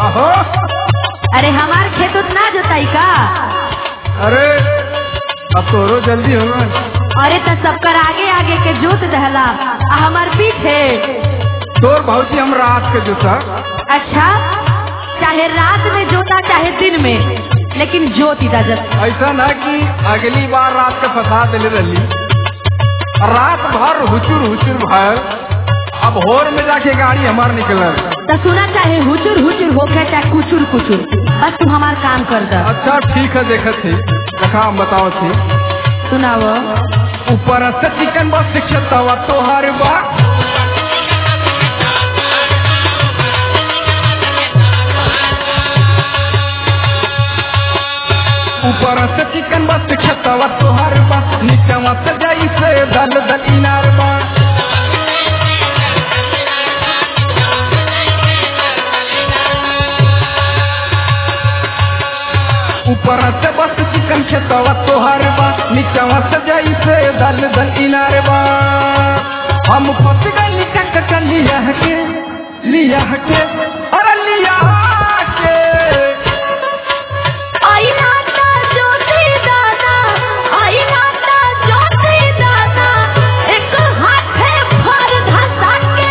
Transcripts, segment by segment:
हो अरे हमार खेत उतना जोताई का अरे अब तोरो जल्दी होगा अरे तो सबकर आगे आगे के जोत दहला आ हमार पीछे तोर भौजी हम रात के जोता अच्छा चाहे रात में जोता चाहे दिन में लेकिन जोत इजाजत ऐसा ना कि अगली बार रात के फंसा दिले रही रात भर हुचुर हुचुर भर अब होर में जाके गाड़ी हमार निकलल तो सुना चाहे हुचुर हुचुर होके चाहे कुचुर कुचुर बस तू हमार काम कर द अच्छा ठीक है देखत थी देखा हम बताओ थी सुनाओ ऊपर से चिकन बस शिक्षतवा तोहर बा ऊपर से चिकन बस शिक्षतवा तोहर बा नीचवा से जाई से दल दल इनार बा ऊपर से बस चिकन खेतवा तोहर बा नीचवा से जाई से दल दल इनार बा हम फंस गई कक लिया के लिया के अरे लिया के आई नाता जोती दादा आई नाता जोती दादा एक हाथे भर धसा के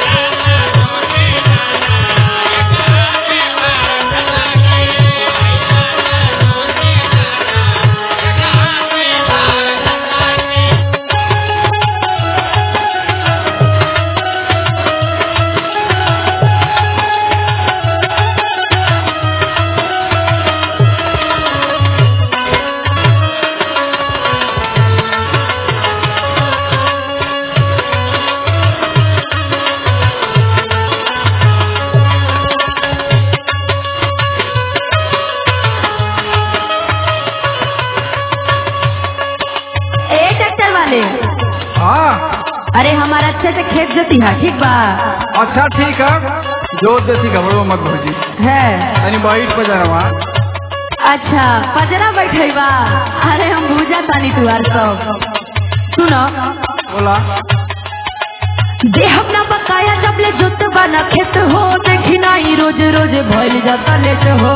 ए ट्रैक्टर वाले हाँ अरे हमारा अच्छे से खेत जोती है ठीक बा अच्छा ठीक है जोर देती घबरो मत भौजी है यानी बाइट पर जाना अच्छा पजरा बैठे बा अरे हम भूजा तानी तुहार सब सुनो बोला देह अपना बकाया जब ले जोत बना खेत हो देखी नाही रोज रोज भइल जाता लेट हो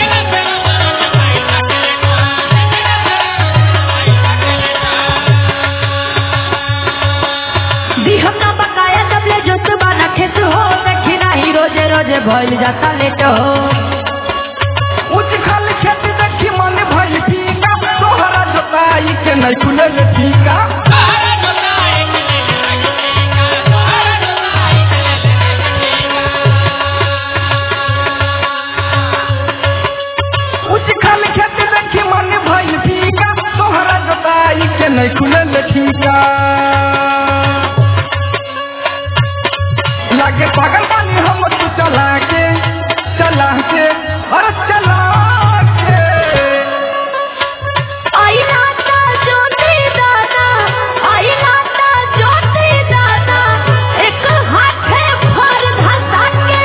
देह अपना बकाया जब ले जोत बना खेत हो देखी नाही रोज रोज भइल जाता लेट हो उच खल खेत देखी मन भइल ठीका तोहरा जोताई के नहीं खुलल ठीका उच खल खेत देखी मन भइल ठीका तोहरा जोताई के नहीं खुलल ठीका लागे पागल बानी हम तू चला के चला के अरे चला के आई नाता जोती दादा आई नाता जोती दादा एक हाथे भर धसा के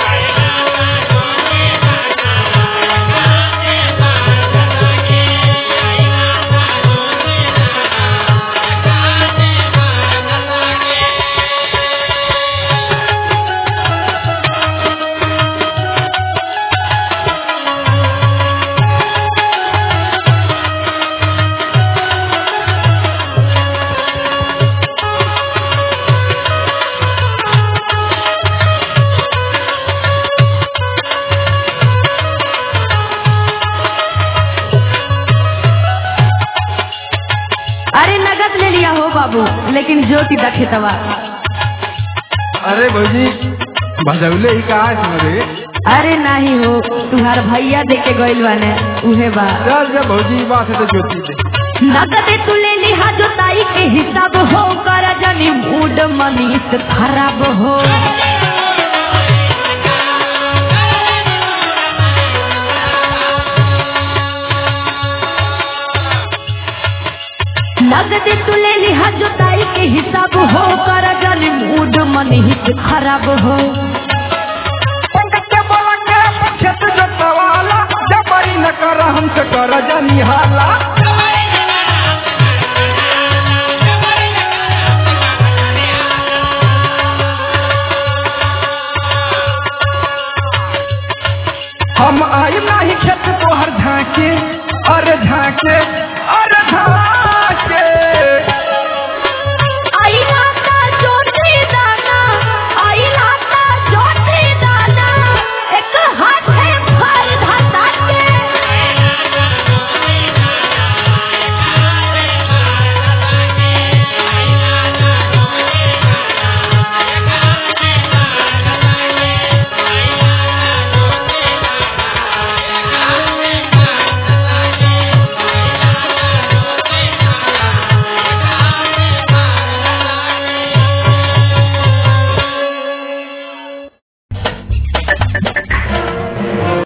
अरे नगद ले लिया हो बाबू लेकिन ज्योति दा खेतवा अरे भौजी भजौले ही कहा इसमें रे अरे नहीं हो तुम्हार भैया दे के गइल बाने उहे बा चल जब भौजी बात है तो ज्योति दे नगद तू ले लिहा जोताई के हिसाब हो कर जनी मूड मनीष खराब हो नगद तू ले लिहा जोताई के हिसाब हो कर जनी मूड मनीष खराब हो पंकज के बोला के खेत जोतवाला जबरी न कर हमसे कर जानी हाला हम आई नहीं खेत तोहर झाके अरे झाके अरे झाके